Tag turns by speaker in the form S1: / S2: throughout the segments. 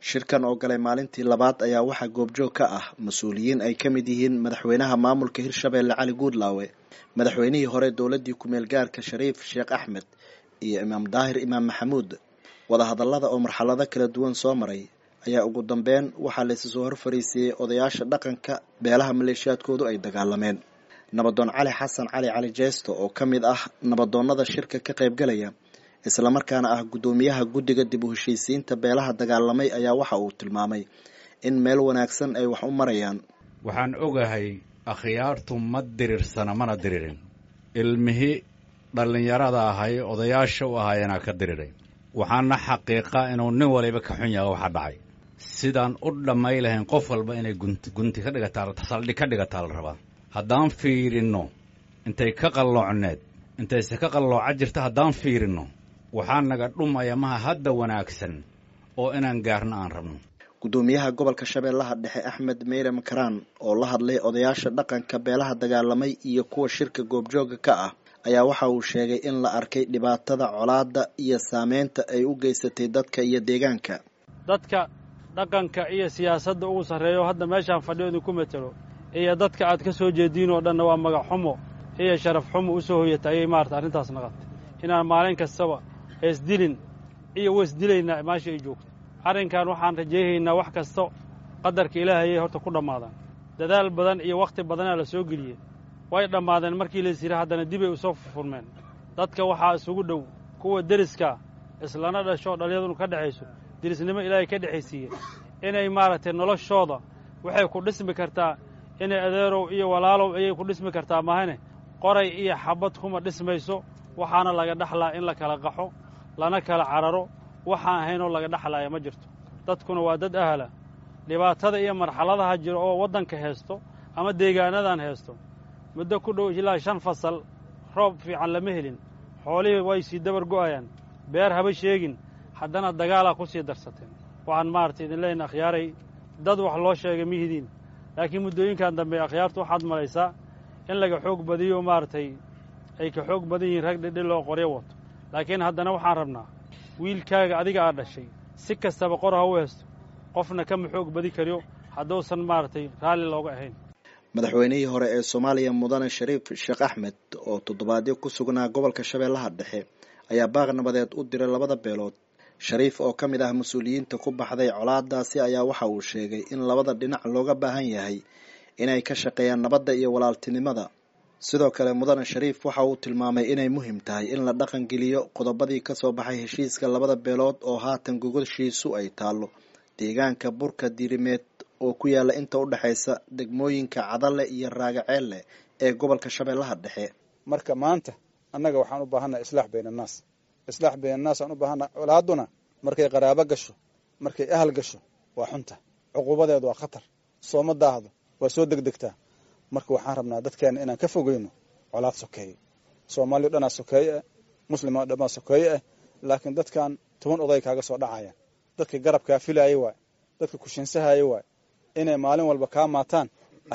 S1: shirkan oo galay maalintii labaad ayaa waxaa goobjoog ka ah mas-uuliyiin ay ka mid yihiin madaxweynaha maamulka hirshabeelle cali guudlaawe madaxweynihii hore dowladdii ku-meel gaarka shariif sheekh axmed iyo imaam daahir imaam maxamuud wadahadallada oo marxalado kala duwan soo maray ayaa ugu dambeyn waxaa laysu soo hor fariisiiyey odayaasha dhaqanka beelaha maleeshiyaadkoodu ay dagaalameen nabadoon cali xasan cali cali jeesto oo ka mid ah nabadoonnada shirka ka qaybgalaya islamarkaana ah guddoomiyaha guddiga dib u heshiisiinta beelaha dagaalamay ayaa waxa uu tilmaamay in meel wanaagsan ay wax u marayaan
S2: waxaan ogahay akhyaartu ma diriirsana mana diriirin ilmihii dhallinyarada ahay odayaasha u ahaayeenaa ka diriiray waxaana xaqiiqa inuu nin waliba ka xun yaha waxa dhacay sidaan u dhammay lahayn qof walba inay gunti gunti ka dhigataa saldhig ka dhigataa la rabaa haddaan fiirinno intay ka qalloocneed intayse ka qallooca jirta haddaan fiirinno waxaa naga dhumaya maha hadda wanaagsan oo inaan gaarno aan rabno
S1: guddoomiyaha gobolka shabeellaha dhexe axmed meyre makaraan oo la hadlay odayaasha dhaqanka beelaha dagaalamay iyo kuwa shirka goobjooga ka ah ayaa waxa uu sheegay in la arkay dhibaatada colaadda iyo saameynta ay u geysatay dadka iyo deegaanka
S3: dadka dhaqanka iyo siyaasadda ugu sarreeyo hadda meeshaan fadhiyo idinku matelo iyo dadka aad ka soo jeediin oo dhanna waa magac xumo iyo sharaf xumo u soo hoyata ayay maarata arrintaas naqatay inaan maalin kastaba heesdilin iyo weysdilaynaa meesha ay joogto arrinkan waxaan rajayhaynaa wax kasta qadarka ilaahayay horta ku dhammaadaan dadaal badan iyo wakhti badanaa la soo geliyey way dhammaadeen markii lays yidhi haddana dibay u soo furfurmeen dadka waxaa isugu dhow kuwa deriska islana dhasho dhallinyadunu ka dhexayso derisnimo ilaahay ka dhexaysiiye inay maaragtay noloshooda waxay ku dhismi kartaa inay adeerow iyo walaalow ayay ku dhismi kartaa mahane qoray iyo xabad kuma dhismayso waxaana laga dhexlaa in la kala qaxo lana kala cararo waxaan ahaynoo laga dhexlaaya ma jirto dadkuna waa dad ahla dhibaatada iyo marxaladaha jiro oo waddanka heesto ama deegaanadan heesto muddo ku dhow ilaa shan fasal roob fiican lama helin xoolihii way sii dabar go'ayaan beer haba sheegin haddana dagaalaa ku sii darsateen waxaan maaragtay idin leyna akhyaaray dad wax loo sheegay mihidiin laakiin muddooyinkan dambe akhyaartu waxaad malaysaa in laga xoog badiyo maaragtay ay ka xoog badan yihiin rag dhidhi loo qoryo wato laakiin haddana waxaan rabnaa wiilkaaga adiga aad dhashay si kastaba qor ha u heesto qofna kama xoog badi kariyo hadduusan maaragtay raalli looga ahayn
S1: madaxweynihii hore ee soomaaliya mudane shariif sheekh axmed oo toddobaadyo ku sugnaa gobolka shabeellaha dhexe ayaa baaq nabadeed u diray labada beelood shariif oo ka mid ah mas-uuliyiinta ku baxday colaadaasi ayaa waxa uu sheegay in labada dhinac looga baahan yahay inay ka shaqeeyaan nabadda iyo walaaltinimada sidoo kale mudane shariif waxa uu tilmaamay inay muhiim tahay in la dhaqan geliyo qodobadii ka soo baxay heshiiska labada beelood oo haatan gogoshiisu ay taallo deegaanka burka diirimeed oo ku yaalla inta u dhexaysa degmooyinka cadale iyo raagaceelle ee gobolka shabeellaha dhexe
S4: marka maanta annaga waxaan u baahannaha islaax bayna annaas islaax bayna annaas aan u baahannaha colaaduna markay qaraabo gasho markay ahal gasho waa xunta cuquubadeedu waa khatar sooma daahdo waa soo degdegtaa marka waxaan rabnaa dadkeenna inaan ka fogeyno colaad sokeeye soomaaliya dhanaa sokeeye ah muslima dhanaa sokeeye ah laakiin dadkan toban oday kaaga soo dhacayaan dadka garabkaa filaaya waay dadka kushinsahaya waay inay maalin walba kaa maataan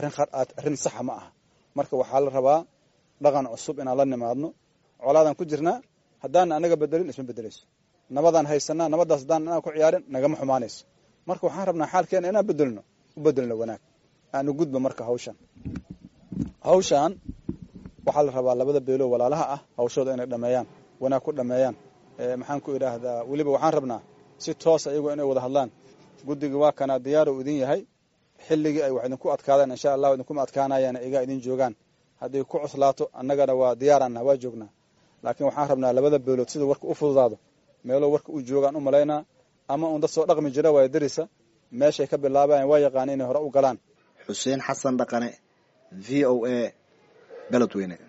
S4: arrin saxa ma aha marka waxaa la rabaa dhaqan cusub inaan la nimaadno colaadaan ku jirnaa haddaan anaga bedelin isma bedelayso nabadaan haysanaa nabadaas haddaan anaan ku ciyaarin nagama xumaanayso marka waxaan rabnaa xaalkeena inaan bedelno u bedelno wanaag aanu gudba marka hawshan hawshan waxaa la rabaa labada beelo walaalaha ah hawshooda inay dhameeyaan wanaag ku dhameeyaan maxaan ku idhaahdaa weliba waxaan rabnaa si toosa iyagoo inay wada hadlaan guddiga waa kanaa diyaaro idin yahay xilligii ay wax idinku adkaadaan insha allahu idinkuma adkaanayaan igaa idin joogaan hadday ku cuslaato annagana waa diyaaraanna waa joognaa laakiin waxaan rabnaa labada beelood sida warka u fududaado meeloo warka u joogaan u malaynaa ama uun dad soo dhaqmi jira waaya darisa meeshay ka bilaabayan waa yaqaana inay hore u galaan
S1: xuseen xasan dhaqane v o a beledweyne